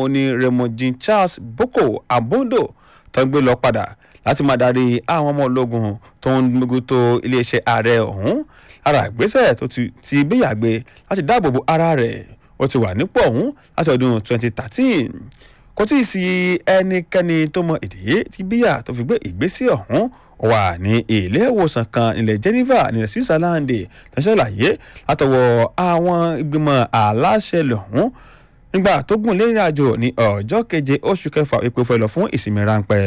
oní raymond jean charles boko abondo tó ń gbé lọ padà láti máa darí àwọn ọmọ ológun tó ń gbógun tó iléeṣẹ́ ààrẹ ọ̀hún lára ìgbésẹ̀ tó ti gbéyàgbé láti dáàbò bo ara rẹ̀ ó ti wà nípò ọ̀hún láti ọdún 2013 kò tí ì sí ẹnikẹ́ni tó mọ ìdí tí bíyà tó fi gbé ìgbésẹ̀ ọ̀hún wà ní ilé ìwòsàn kan nílẹ̀ geneva nílẹ̀ switzerland tó ṣàlàyé látọwọ́ àwọn ìgbìmọ̀ aláṣẹ lọ́hún nígbà tó gùn lé ìrìnàjò ní ọjọ́ keje oṣù kẹfà epo fẹ́ lọ fún ìsinmi ráńpẹ́.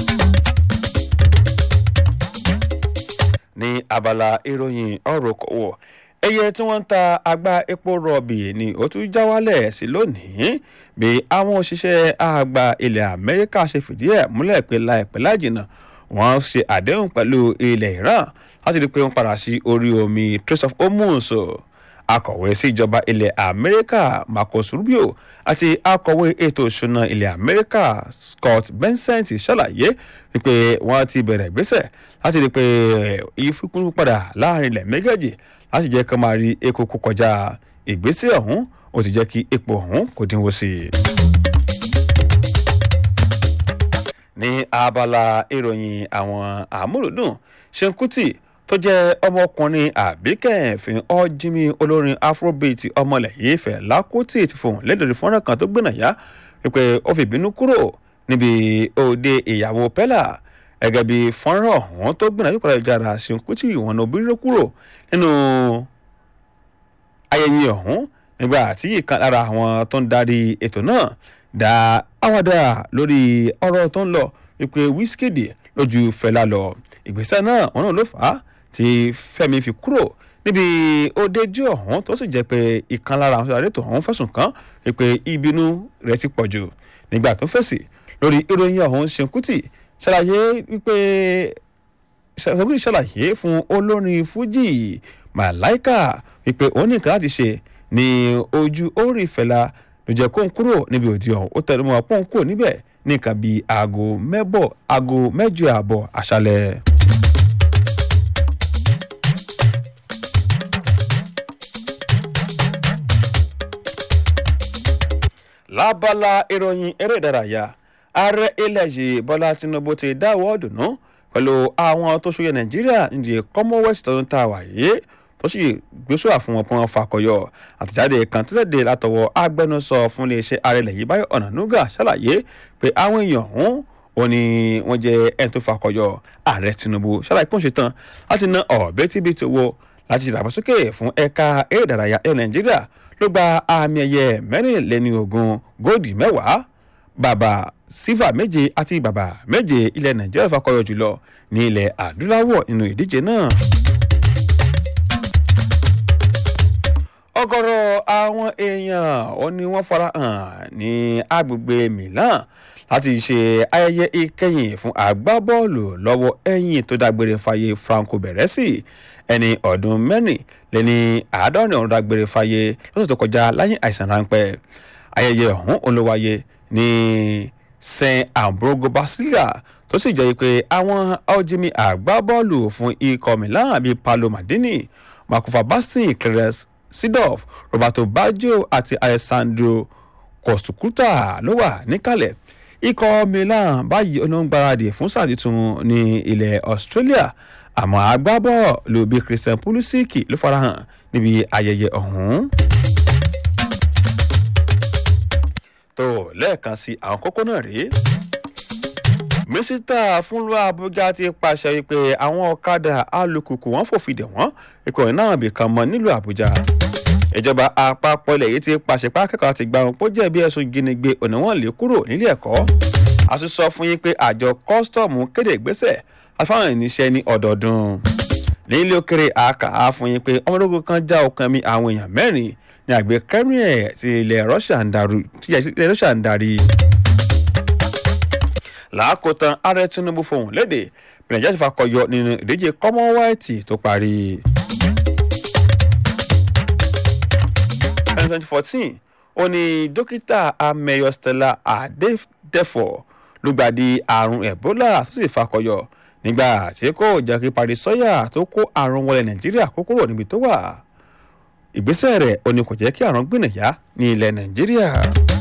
ní abala ìròyìn ọ̀rọ̀ kọ̀wọ̀ ẹyẹ tí wọ́n ń ta àgbá epo rọ̀bì ni ó tún já wálẹ̀ sí lónìí bí àwọn òṣìṣẹ́ àgbà ilẹ̀ amẹ́ríkà ṣe fìdí ẹ̀ múlẹ̀ pé láìpẹ́ láìjìnà wọ́n ṣe àdéhùn pẹ̀lú ilẹ̀ iran láti rí i pé wọ́n padà sí orí omi trace of hormones akọ̀wé sí ìjọba ilẹ̀ amẹ́ríkà marcus rubio àti akọ̀wé ètò ìṣúná ilẹ̀ amẹ́ríkà scott bensent ṣàlàyé wípé wọ́n ti bẹ̀rẹ̀ ìgbésẹ̀ láti rí i pé ìfikún padà láàrin ilẹ̀ méjèèjì láti jẹ́ ká máa rí epo kó kọjá ìgbésẹ̀ ọ̀hún ó ti jẹ́ kí epo ọ̀hún kò dínwó sí i. ní abala ìròyìn àwọn àmúlòdùn ṣeun-kútì tó jẹ́ ọmọkùnrin àbíkẹ́ẹ̀fín ọ́jímì olórin afrobeat ọmọlẹ̀ yìí Fẹlá Kútì ti fohùn lédèrè fọ́nrán kan tó gbénà yá wípé ó fi ìbínú kúrò níbi òde ìyàwó pẹ́là gẹ́gẹ́ bí fọ́nrán ọ̀hún tó gbìnà yípadà ìjára ṣeun-kútì ìwọ̀n náà obìnrin kúrò nínú ayẹyẹ ọ̀hún nígbà tí ìkan lára àwọn tó ń darí ètò náà dá àwàdà lórí ọ̀rọ̀ tó ń lọ wípé Wizkid lójú Fẹlá lọ ìgbésẹ̀ náà wọn náà ló fà á tí Fẹ́mi fi kúrò níbi òdejú ọ̀hún tó sì jẹ́ pé ìkan lára àwọn sọ̀rọ̀ ètò ọ̀hún fẹ̀sùn kàn wípé ìbínú rẹ̀ ti pọ̀ jù nígbà tó fèsì lórí ìròyìn ọ̀hún Ṣeun Kútì ṣàlàyé wípé Ṣeun Kútì ṣàlàyé fún olórin Fújì Màláìkà wípé òun nìkan láti ṣe ní ojú orí Fẹlá ló jẹ́ kó ń kúrò níbi òde ọ̀hún ó tẹnu mọ́ pọ́n kúrò níbẹ̀ ní nǹkan bíi aago mẹ́bọ̀ aago mẹ́jọ àbọ̀ àṣálẹ́. lábala ìròyìn eré ìdárayá ààrẹ ilẹ̀ yìí bọ́lá tinubu ti dáwọ́ dùnú pẹ̀lú àwọn tó ṣòye nàìjíríà nídìí commonwealth tọdún tá a wà yìí tó sì gbésùwà fún wọn pé wọn fakọyọ àtẹ̀jáde kan tó léde látọwọ́ agbẹnusọ fún iléeṣẹ́ ààrẹ ilẹ̀ yìí báyọ̀ ọ̀nànúgà ṣàlàyé pé àwọn èèyàn ọ̀hún ò ní wọ́n jẹ́ ẹni tó fakọyọ ààrẹ tinubu ṣàlàyé pọ́n ṣe tán láti ná ọ̀bẹ́tíbitì owó láti ṣèdàgbàsókè fún ẹ̀ka eré ìdárayá ẹ̀ nàìjíríà ló gba àmì ẹ̀yẹ mẹ́rìnléní ogún góòdì mẹ́wàá bàbà sífà méje àti bàbà méje ilẹ̀ nàìjíríà fakọyọ jùlọ ní ilẹ̀ adúláwọ̀ nínú ìdíje náà. ọ̀gọ̀rọ̀ àwọn èèyàn ó ní wọ́n fara hàn ní agbègbè Milan láti ṣe ayẹyẹ ìkẹyìn fún agbábọ́ọ̀lù lọ́wọ́ ẹ̀yìn tó dágbére fáyé Franco Baresi ẹni ọdún mẹ́rin lẹ́ni àádọ́rin ọ̀run dágbére fáyé lọ́sọ̀ tó kọjá láyé àìsàn ráńpẹ́ ayẹyẹ ọ̀hún olówáyé ní Saint Ambrogo Basilica tó sì jẹ́ pé àwọn ọ̀jìmí agbábọ́ọ̀lù fún ikọ̀ Milan bíi Paolo Maldini Marco Fassin Clarence Seedorf Roberto Baggio àti Alessandro Costucuta ló wà níkàlẹ̀ ikọ̀ Milan báyìí onígbàradì fún sáà tuntun ní ilẹ̀ Australia àmọ́ agbábọ́ọ̀lù bíi Christian Pulisic ló farahàn níbi ayẹyẹ ọ̀hún. tó lẹ́ẹ̀kan sí àwọn kókó náà rèé mínísítà fúnlọ Àbújá ti pàṣẹ wípé àwọn ọ̀kadà alùpùpù wọn fòfin wọ́n ikọ̀ náà bìkan mọ́ nílùú Àbújá ìjọba àpapọ̀ ilẹ̀ yìí ti pàṣẹ pé akẹ́kọ̀ọ́ ti gba wọn pé ó jẹ̀bi ẹ̀sùn ìjínigbé ọ̀nà wọn lè kúrò nílé ẹ̀kọ́ a sì sọ fún yín pé àjọ kọ́sítọ́ọ̀mù kéde ìgbésẹ̀ àfáwọn ìníṣẹ́ ní ọdọọdún nílé òkèrè àkà á fún yín pé ọmọdógún kan já ọkàn mi àwọn èèyàn mẹ́rin ní àgbẹ̀ Kremlin ti ilẹ̀ Russia ń darí làákòótán ààrẹ Tinubu fohùn lédè bí Nàìjíríà ti fakọyọ nínú ìdíje Commonwealth tó parí. ẹni twenty fourteen ó ní dókítà amẹyọ Stella Adedefo lùgbàdì àrùn Ebola tó sì fakọyọ nígbà tí kò jẹ́ kí Paris Sọ́yà tó kó àrùn wọlé Nàìjíríà kó kúrò níbi tó wà ìgbésẹ̀ rẹ̀ ó ní kò jẹ́ kí àrùn gbìnàyà ní ilẹ̀ Nàìjíríà.